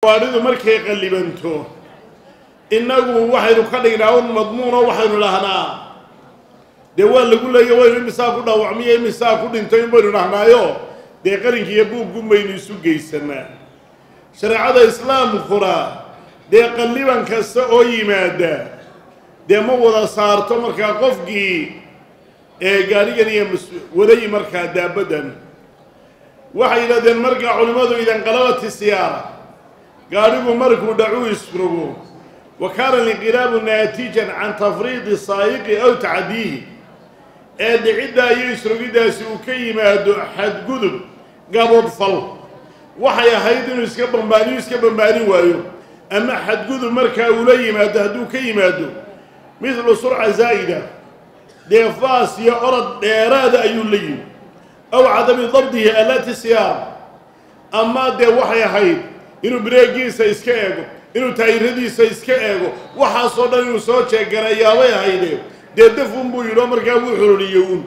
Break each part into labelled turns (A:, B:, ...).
A: gaadhidu markay qallibanto innagu waxaynu ka dhignaa un madmuuno waxaynu dhahnaa dee waa lagu leeya waynu imisaa ku dhaawacmiyo imisaa ku dhinto in baynu dhahnaayo dee qarinka iyo buuggun baynu isu geysanaa shareecada islaamkuna dee qalliban kasta oo yimaada dee ma wada saarto markaa qofkii ee gaadhigan iyo mas waday markaa daabaddan waxay yidhahdeen markaa culimmadu idanqalabati siyaara gaadhigu markuu dhacuu isrogo wa kaana linqilaabu naatijan can tafriidi saayiqi aw tacdiihi ee dhiciddaa iyo isrogiddaasi uu ka yimaado xadgudub gabodfal waxay ahayd inuu iska bambaaniyo iska bambaanin waayo ama xadgudub markaa uula yimaado hadduu ka yimaado midlu surca zaa'ida dee faas iyo orod dheeraada ayuu la yimi aw cadami dabdihi alaati siyaar ama dee waxay ahayd inuu bireegiisa iska eego inuu taayiradiisa iska eego waxaasoo dhan inuu soo jeegarayaabay ahayde dee dafun buu yidhi oo markaa wuu xororiyey uun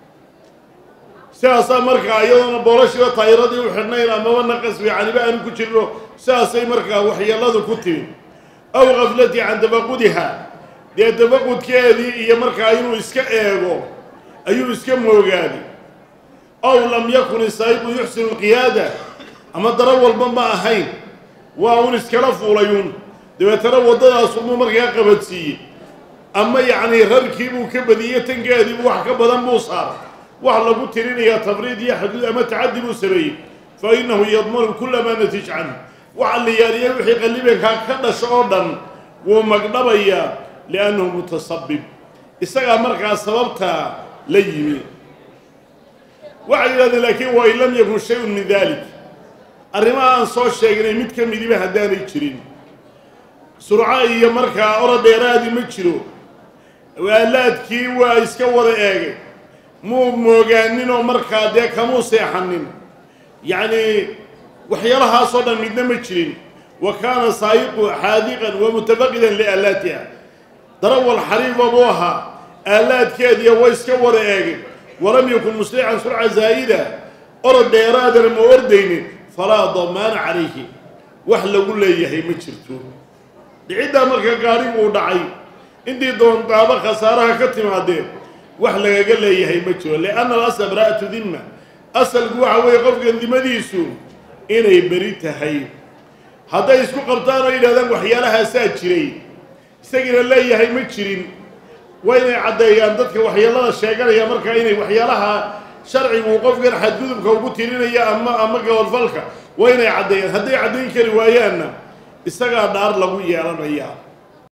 A: sidaasaa markaa iyadoona boolashiiba taayiradii u xidhnayn amaba naqas fiicaniba aanu ku jirno sidaasay markaa waxyeelladu ku timi aw gaflati can tafaqudiha dee tafaqudkeedii iyo markaa inuu iska eego ayuu iska moogaaday aw lam yakun isaayiqu yuxsinu lqiyaada ama daro walba ma ahayn waa un iskala fuulayuun dabeetana waddadaasumuu markaa qabadsiiyey ama yacnii rarkiibuu ka badiyey tankeediibu wax ka badan buu saaray wax lagu tirinayaa tafriid iyo xaduud ama tacaddi buu sameeyey fa innahu yadmanu kula maa natij canhu waxa la yaaliya wixii qallibankaa ka dhasho oo dhan wuu magdhabayaa liannahu mutasabib isagaa markaa sababtaa la yimi waxay yidhahdeen laakiin wa in lam yakun shay-un min dalik arrimaha aan soo sheegnay mid ka midiba haddaanay jirin surco iyo markaa orod dheeraadii ma jiro waalaadkii waa iska wada eegay muu moogaaninoo markaa dee kamuu seexanin yacnii waxyaalahaasoo dhan midna ma jirin wa kaana saayiqu xaadiqan wa mutafaqidan liaalaatiha darawal xariifa buu ahaa aalaadkeediya way iska wada eegay walam yakun muslican surca zaa'ida orod dheeraadana ma ordaynin falaa damaana calayhi wax lagu leeyahay ma jirto dhiciddaa marka gaadhigu uu dhacay intii doontaaba khasaaraha ka timaadeen wax lagaga leeyahay ma jiro lianna alasla baraa'atu dimma asalku waxa weeye qofkan dimadiisu inay beri tahay hadday isku qabtaan oo yidhahdaan waxyaalahaasaa jiray isagiina leeyahay ma jirin waa inay caddeeyaan dadka waxyeelada sheeganaya markaa inay waxyaalaha sharcigu qofkan xadgudubka ugu tirinaya ama ama gabadfalka waa inay caddeeyaan hadday caddayn kari waayaanna isagaa dhaar lagu yeelanayaa